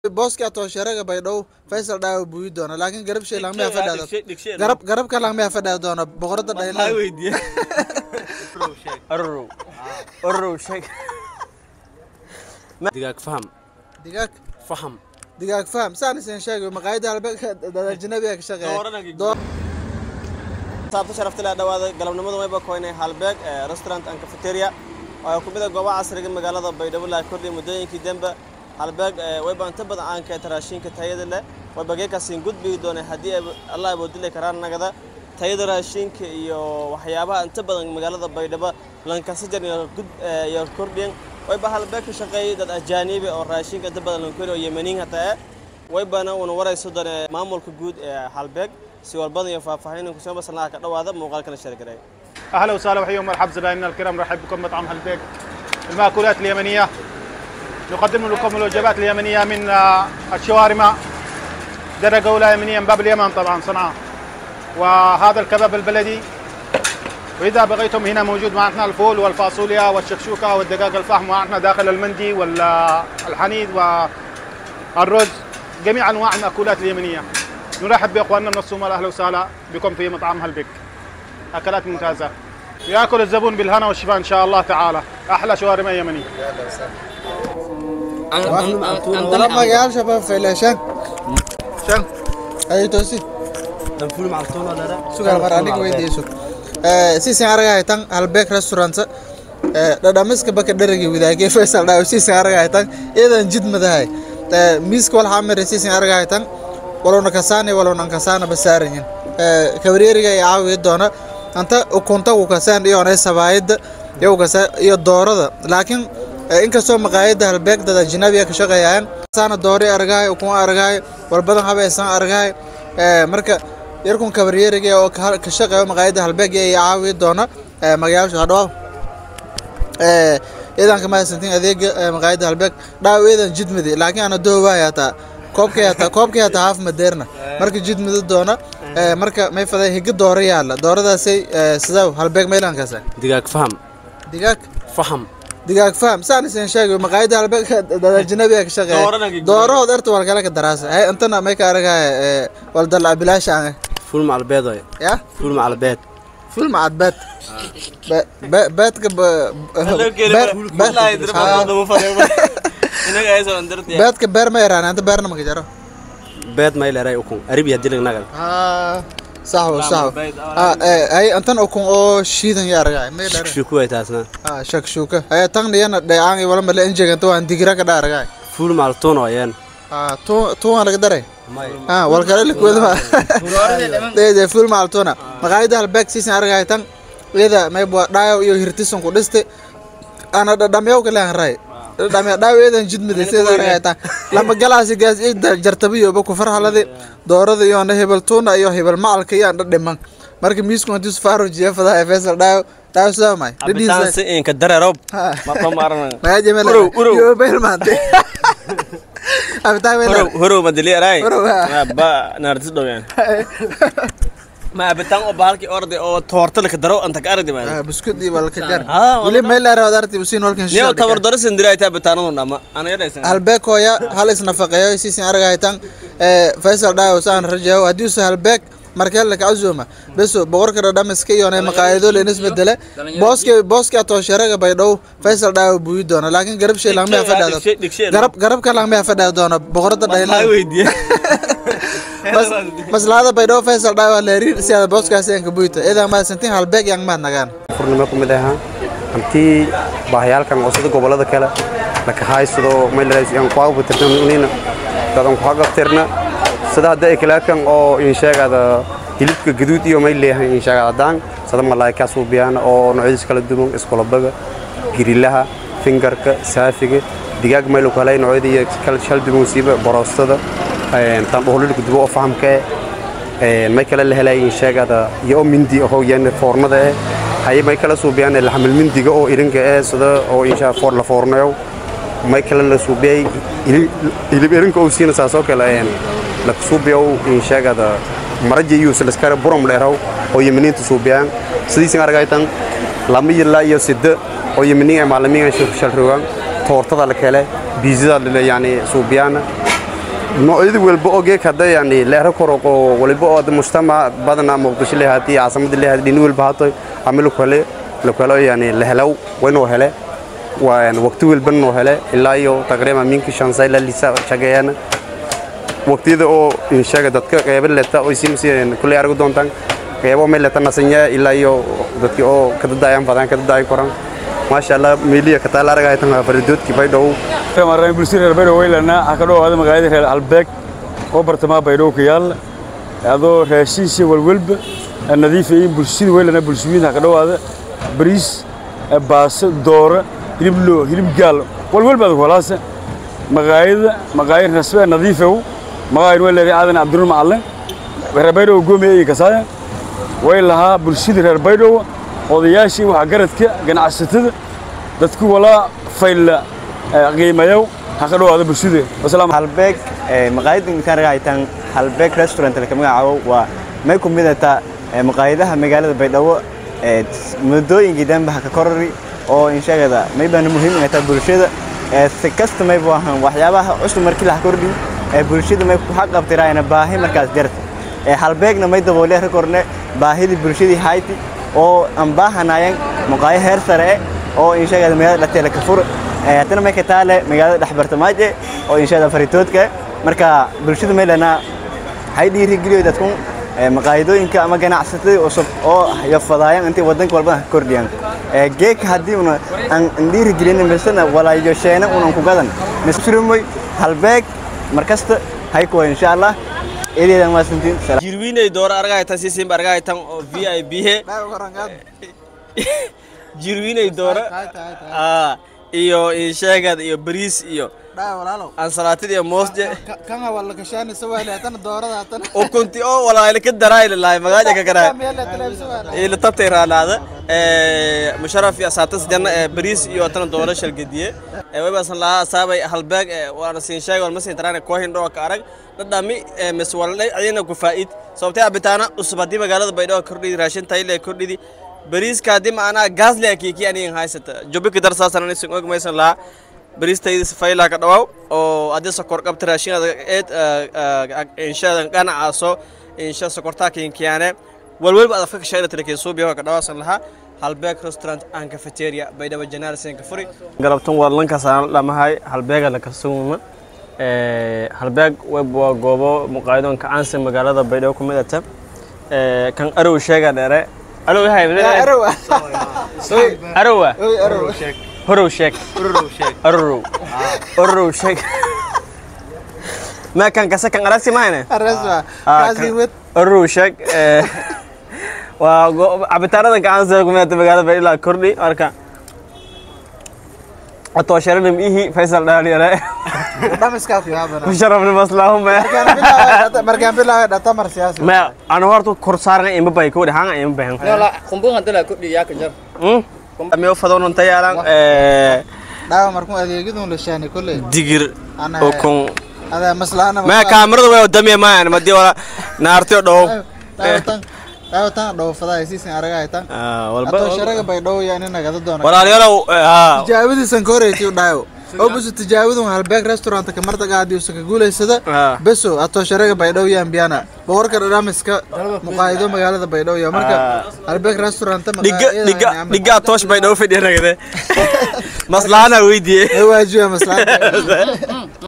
booska toosharega baydhabo faysal dhaawa buuyi doona laakiin garab shay langmaya fadhaado garab garabka langmaya fadhaa doona boqorada dhayla ororow ororow sheeg digaag faham digaag faham digaag faham saan isin sheegay maqaayada halbeegka ajnabiga ka shaqeeya saabta sharafta leh dhawaada galabnimada wayba koynay halbeeg ee restaurant and cafeteria oo ku mid ah goobaha casriga magaalada baydhabo la kordhiyay muddooyinkii dambe halbeeg wayba inta badan aan ka raashinka tayada leh wayba geekaasiin gudbigi doonay haddii ay allah aboodili karaan nagada tayada raashinka iyo waxyaabaha inta badan magaalada baydhabo lankasajar iyo kordhiyan wayba halbeeg ka shaqeeyay dad ajaanibi oo raashinka inta badan lankori oo yemaniin hataa waybana uuna warayso doonay maamulka guud ee halbeeg si walbada iyo faahfaahin kusoo basanaha ka dhawaada muuqaalkana sheergaray اهلا وسهلا وحياكم مرحبا زبائننا الكرام نرحب بكم مطعم هلبيك المأكولات اليمنيه نقدم لكم الوجبات اليمنيه من آه، الشوارما درجه اولى يمنيه من باب اليمن طبعا صنعاء وهذا الكباب البلدي واذا بغيتم هنا موجود معنا الفول والفاصوليا والشكشوكه والدجاج الفحم معنا داخل المندي والحنيذ والرز جميع انواع المأكولات اليمنيه نرحب باخواننا من الصومال اهلا وسهلا بكم في مطعم هلبيك اكلات ممتازه ياكل الزبون بالهنا والشفاء ان شاء الله تعالى احلى شوارما يمني wala magayaal shabaab fayle shan shan ay toosi danful macaltoona dara sugal mar aniga weydiiso siisin aragahay tan halbeeg restaurant dhadhamiska baka dharagi wadaagay faysal dhaaw siisin aragahay tan iyadan jid madahay miiska wal xamire siisin aragahay tan walowna kasaani walowna kasaana basaaranyin kabareeriga ay caawiya doona anta ukunta u kasaan iyo onay sabaayada iyo kasaan iyo doorada laakiin inkastoo maqaayada halbeegdada ajnabiga ka shaqeeyaan saana doori argahay ukun argahay walbadan habaysan argahay marka yarkun kabareeriga oo ka shaqeeyo maqaayada halbeeg ay caawiya doona magayaasha hadhaw iidanka mahadsantiin adeega maqaayada halbeeg dhaaw iidan jidmidi laakiin ana doowahay hataa koobkay hataa koobkay hataa haaf madeerna marka jidmidi doona marka may faday higa doora yaala dooradaasay sidaa halbeeg maylankaasa digaag faham digaag faham digaag faham saan isin sheegay maqaayada halbeeg ajnabiga ka shaqeeya doorood erta wal kale ka daraasa hay intana may ka aragaya wal dal bilaasha aan ful macalbeed oy ya ful macalbeed ful macad beed beedka beedka beer ma yaraan anta beerna maka jaro beed may leeray ukun aribi hadii laga nagal saxwo saxwo hay antan ukun oo shiidan ya aragay may dheer shuku ay taasna shakshuka hay tan niyana dheecaan iyo wala male injegan to aan digira ka dhaaragay ful macaltoona ayaan tu tu aan laga daray ah wal kale la kuwada ma de ful macaltona maqaayada halbeeg siisan aragay tan iyada may bua dhaayo iyo hirtisan ku dhiste ana dhadhamyaw kale aan ray dhadhamya dhaayo iyadan jidmida sida aragay tan lama galaasi gaas ida jartabiyo ba ku farhalade doorada iyo na hebel tuna iyo hebel macalka iyo aan dhadhiman marka miisku hadii safaro jeefada ay faysal dhaayo dhaayo sida may abitaan si in ka dareerob ma ma maarana ma jemel Urow, urow. yo bel mante abitaan horow wala horow madali aray Horow, ha. ba naartis dhowyan ma abitaan oo bahalki orday oo toorta la ka daro anta ka aragdi ma biskud iyo wal ka jar Ah, wala wili meel dheer wadarti usiin walkan niyo tabar daro sindiray ta abitaanadu dhama ana yadaysan halbeeg hooya hal isnafaqeeyo siisin aragaytan faysal dhaayo saan rajayo haddii usa halbeeg markee laka cazuma beso boqorka dhadhamiska iyo nay maqaayado leen isbedele booska booska toosharega baydhabo faysal dhaayo buuyi doona laakiin garab shay langmaya fadhaado garab garabka langmaya fadhaa doona boqorada dhayla weydiye maslaada baydhabo faysal dhaayo waa leeriir si aad booskaasi aan ka buyito idan mahadsantiin halbeeg yang maad nagaan furnimo ku mid ahaa hantii baahayaalkan oo sida gobollada kale laka haysado maylaraysiyan kuagu tirtanunina dadan kuhagabtirna sida hadda ekelaakan oo insheegada hilibka gaduud iyo may leeyahay insheegada haddaan sada malaaykaa suubiyaan oo noocyadiis kala duwan iskulabaga girilaha fingarka saafiga digaag maylu kale noocyada iyo kala shal duwan siiba boroostada tan dhoolilka dubo oo fahamka eh may kale la helay insheegada iyo mindi oo yan foornada eh haye may kala suubiyaan laxmal mindiga oo irinka eh sida oo insha foor la foornayo may kale la suubiyay hilib irinka oo siina saasoo kale een la suubiyo insheegada maraji iyo silskara buram leeraw oo yiminiinta suubiyaan sidiisin aragaytan lama yilla iyo sidda oo yiminiin ay maalimiin ay shalrogan toortada la kale biizada la yani suubiyaan noocyada walba oo geek hadda yani leero koroko waliba oo hadda mujtamac badana muqdisho leeyahay caasimada leeyahay dhini walba hato ama lokale lokale yani la helaw waynoo hele waa yani waqti walba noo hele ilaa iyo taqriiban minki shan say la lisa shaqeeyana waqtiyada oo inshaga dadka qeybo leta oo simsiin kulay argu doontaan qeybo meel leta nasanya ilaa iyo dadkii oo ka dadayaan badan ka dadaay koran maasha Allah meeliya ka taala aragay tan faridoodkii bay dhow maraan bulshada reer baydhabo weylana waxaa ka dhowaada magaalada reer albeeg oo bartamaha baydhabo ka yaalla adoo raashiisha walwalba nadiifa iyo bulshada weylana bulshooyinka ka dhowaada bariis baaso doora hilib loo hilib gaal walwalba adag walaasa maqaayada maqaayad rasbe nadiifow maqaayad way leedahay aadan cabdinuur macalin reer baydhabo goomiya iyo kasaaya way lahaa bulshada reer baydhabo odayaashii waxa garadka ganacsatada dadku walaa fayla qiimayow ha ka dhowaada bulshada wasalaam halbeeg maqaayadda intaan ragaytan halbeeg restaurant laka magacaabo waa may ku midata maqaayadaha magaalada baydhabo muddooyinkii danba haka korori oo inshagada may baana muhiim inay tahay bulshada si kasta may bu ahaan waxyaabaha cusub markii la kordhi bulshada may ku xaqabtiraayna baahi markaas jarta halbeegna may daboole rekorne baahidii bulshadii hayti oo aan baahanayan maqaayo heer sare oo inshagada magaalada dhateela ka fur haddana may ka taale magaalada dhexbartamaaje oo inshada faritoodka marka bulshada meelana hay dhiirigeliyo dadkun maqaayadooyinka ama ganacsatada cusub oo yafadaayaan intay wadanka walba ka kordhiyaan geeka haddii una aan dhiirigelin misana walaayo sheena unan ku gadan misrumoy halbeeg markasta hay kuwa insha allah eedeedan maasantiin jirwiinay dooro argahaytan sisimba argahaytan oo v i b he jirwiinay dooro Ah, iyo insheegad iyo bariis iyo dhaa walaalow ansalaatid iyo moosje kanga wala kashaani sawaale hatana doorada hatana ukunti oo walaayla ka daraayla lahay magaaja ka garaa meela taleeb sawaale ila tabtay raalaada ee musharraf iyo asaatas janna ee bariis iyo tan dooro shalgadiye ee waybasan lahaa asaabay halbeeg ee waana siin sheeg wal masin tarana ko hindho ka arag dhadhami ee mis walay ayna ku faa'id sababtay abitaana usub hadii magaalada baydhabo kordhidi raashin tayle kordhidi bariiska hadii macnaa gaas le kiiki aniin haysata jobika darsaasan anisin og maysan lahaa bariistayda sifayla ka dhawaaw oo haddii sokor qabta raashinada eed inshadan ganacaaso insha sokortaa kinkiyaane walwalba adafka ka shayla tira suubiyo ka dhawaasan lahaa halbeeg restaurant and cafeteria baydhabo janaar sen ka furi galabtan waa lankaasaan dhamahay halbeega la kasugna halbeeg web waa goobo muqaayadoonka caansan magaalada baydhabo ku midata kan arow sheega dheere arow yahay arow arowa oy arow horow sheeg ororow ororow sheeg ma kan kase kan aragsi mahayne araswa Ah, kaasi kan- wad ororow sheeg eh, waa go- cabitaanada gacansa kumidata magaalada baydhabo ilaa kordhi marka atoosharanim ihi faysal dhaaliyare dhamiska ku yaabana musharafni maslaahuma markaan bilaaway markaan bilaaway dhata mar siyaasi ma anu horta kor saaranga ima bay kowdhi hanga ima bahan Yola, kumbung hadda la kudhi yaa ka jar. miyo fadownan tayaalan dhaawa markuu adeegidun la shaani kolley digir Ana- ukun adaa maslaana ma kaamirada way damiya maayan madii wala naartiyo dhow dhaawatan dhaawatan dhowfadaa siisan aragahay tan walba atoo sharaga bay dhow yaa nin nagada doona walaalayaalow haa tijaabadiisan ka horeysay u dhaayo oo busu tijaabadun halbeeg restaurant ka martaga haddii usa ka guulaysada Ah. beso atoo sharaga baydhow yaan biyana boqorka dhadhamiska muqaayido magaalada baydhow yaa marka halbeeg restaurant dhiga dhiga dhiga toosh bay dhow fadhiyanagade maslaana weydiye waajiya maslaanta